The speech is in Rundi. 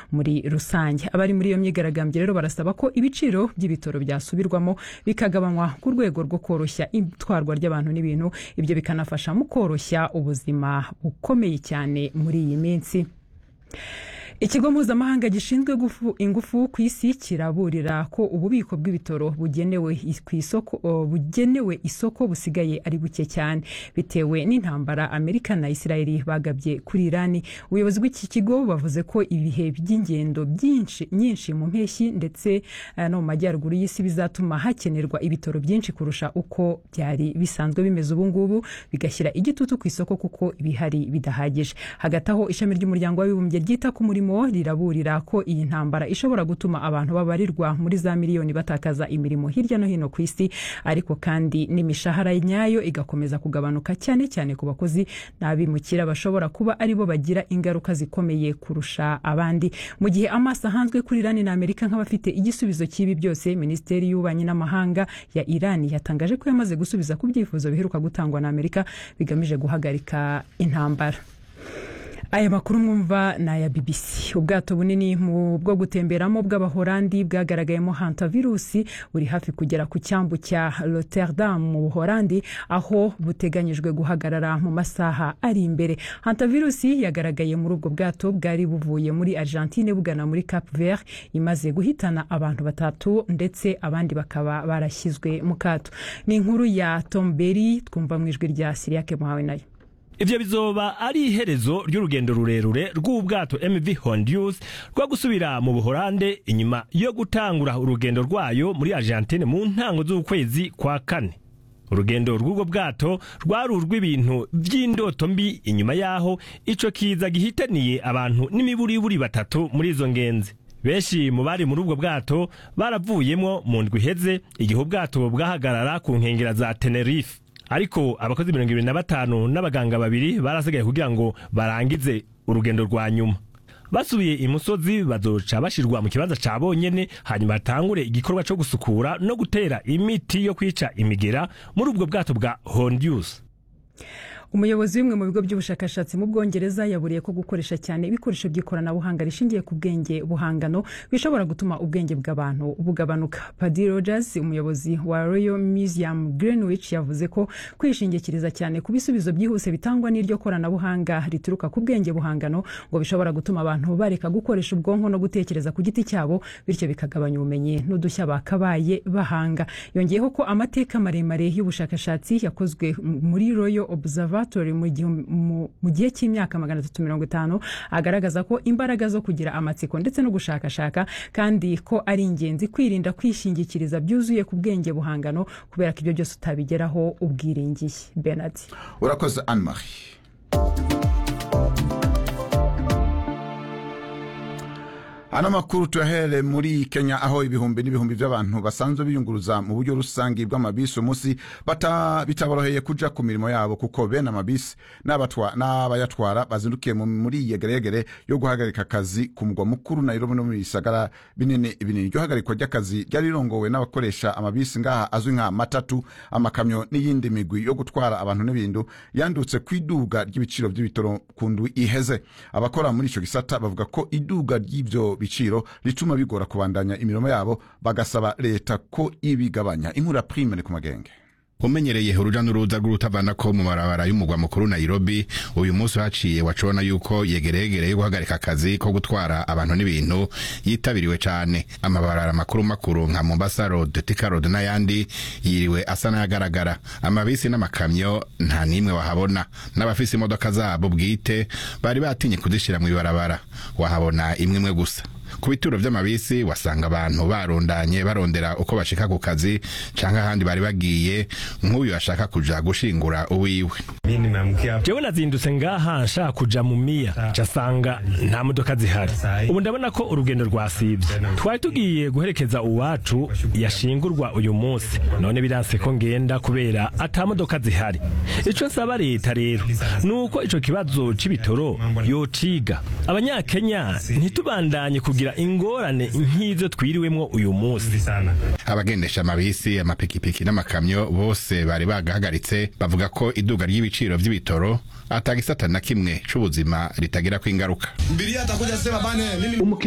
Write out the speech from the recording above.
muri rusange abari muri iyo myigaragambyo rero barasaba ko ibiciro by'ibitoro byasubirwamo bikagabanywa ku rwego rwo koroshya itwarwa ry'abantu n'ibintu ibyo bikanafasha mu koroshya ubuzima bukomeye cyane muri iyi minsi ikigo mpuzamahanga gishinzwe ingufu ku isi kiraburira ko ububiko bw'ibitoro bugenewe ku isoko bugenewe isoko busigaye ari buke cyane bitewe n'intambara amerika na isirayeli bagabye kuri irani ubuyobozi bw'iki kigo bavuze ko ibihe by'ingendo byinshi nyinshi mu mpeshyi ndetse no mu majyaruguru y'isi bizatuma hakenerwa ibitoro byinshi kurusha uko byari bisanzwe bimeze ubu ngubu bigashyira igitutu ku isoko kuko ibihari bidahagije hagati aho ishami ry'umuryango w'abibumbye ryita ku murimo riraburira ko iyi ntambara ishobora gutuma abantu babarirwa muri za miliyoni batakaza imirimo hirya no hino ku isi ariko kandi n'imishahara nyayo igakomeza kugabanuka cyane cyane ku bakozi n'abimukira bashobora kuba aribo bagira ingaruka zikomeye kurusha abandi mu gihe amaso ahanzwe kuri irani na amerika nk'abafite igisubizo cy'ibi byose minisiteri y'ububanyi n'amahanga ya irani yatangaje ko yamaze gusubiza ku byifuzo biheruka gutangwa na amerika bigamije guhagarika intambara aya makuru mwumva ni aya bbc ubwato bunini bwo gutemberamo bw'abahorandi bwagaragayemo hantavirusi buri hafi kugera ku cyambu cya rotterdam mu buhorandi aho buteganyijwe guhagarara mu masaha ari imbere hantavirusi yagaragaye muri ubwo bwato bwari buvuye muri argentine bugana muri cap vert imaze guhitana abantu batatu ndetse abandi bakaba barashyizwe mu kato ni inkuru ya tomberi twumva mu ijwi rya siriyake muhawe nayo ivyo bizoba ari iherezo ry'urugendo rurerure rw'ubwato mv hondius rwo gusubira mu buhorande inyuma yo gutangura urugendo rwayo muri argentine mu ntango z'ukwezi kwa kane urugendo rw'ubwo bwato rwari urw'ibintu by'indoto mbi inyuma y'aho ico kiza gihitaniye abantu n'imiburiburi batatu muri izo ngenzi benshi mu bari muri ubwo bwato baravuyemwo mu ndwi iheze igihe ubwato bwahagarara ku nkengera za tenerife ariko abakozi mirongo ibiri na batanu n'abaganga babiri barasigaye kugira ngo barangize urugendo rwa nyuma basubiye imusozi bazoca bashirwa mu kibanza ca bonyene hanyuma hatangure igikorwa co gusukura no gutera imiti yo kwica imigera muri ubwo bwato bwa hondius umuyobozi w'imwe mu bigo by'ubushakashatsi mu bwongereza yaburiye ko gukoresha cyane ibikoresho by'ikoranabuhanga rishingiye ku bwenge buhangano bishobora gutuma ubwenge bw'abantu bugabanuka padi rogers umuyobozi wa royal museum greenwich yavuze ko kwishingikiriza cyane ku bisubizo byihuse bitangwa n'iryo koranabuhanga rituruka ku bwenge buhangano ngo bishobora gutuma abantu bareka gukoresha ubwonko no gutekereza ku giti cyabo bityo bikagabanya ubumenyi n'udushya bakabaye bahanga yongeyeho ko amateka maremare y'ubushakashatsi yakozwe muri royal observer mu gihe cy'imyaka magana atatu mirongo itanu agaragaza ko imbaraga zo kugira amatsiko ndetse no gushakashaka kandi ko ari ingenzi kwirinda kwishingikiriza byuzuye ku bwenge buhangano kubera ko ibyo byose utabigeraho ubwiringiye benard urakoze anne marie ano makuru tuyahere muri kenya aho ibihumbi n'ibihumbi by'abantu basanzwe biyunguruza mu buryo rusange bw'amabisi umunsi bitaboroheye kuja ku mirimo yabo kuko bene amabisi n'abayatwara bazindukiye muri yegeregere yo guhagarika akazi ku mugwa mukuru nairobi no mu bisagara binini binini iryo hagarikwa ry'akazi ryari rirongowe n'abakoresha amabisi ngaha azwi nka matatu amakamyo n'iyindi migwi yo gutwara abantu n'ibintu yandutse ku iduga ry'ibiciro by'ibitoro ku ndwi iheze abakora muri ico gisata bavuga ko iduga ry'ivyo biciro rituma bigora kubandanya imirimo yabo bagasaba leta ko ibigabanya inkura prime ku magenge umenyereye uruja n'uruza rw'urutavana ko mu marabara y'umugwa mukuru Nairobi uyu munsi haciye wacibona yuko yegeregere yo guhagarika akazi ko gutwara abantu n'ibintu yitabiriwe cane amabarara makuru makuru nka Mombasa Road Thika Road n'ayandi yiriwe asa n'ayagaragara amabisi n'amakamyo nta nimwe wahabona n'abafise imodoka zabo bwite bari batinye kuzishira mu ibarabara wahabona imwe imwe gusa ku bituro vy'amabisi wasanga abantu barundanye barondera uko bashika ku kazi canke ahandi bari bagiye nk'uyu ashaka kuja gushingura uwiwe jewe nazindutse ngaha nshaka kuja mu miya casanga nta modoka zihari ubu ndabona ko urugendo rwasivye twari tugiye guherekeza uwacu yashingurwa uyu munsi none biranse ko ngenda kubera ata modoka zihari ico nsaba leta rero ni uko ico kibazo c'ibitoro yociga abanyakenya ntitubandanye kugira ingorane nk'izo twiriwemwo uyu munsi abagendesha amabisi amapikipiki n'amakamyo bose bari bagahagaritse bavuga ko iduga ry'ibiciro vy'ibitoro atagisata na kimwe c'ubuzima ritagirako ingaruka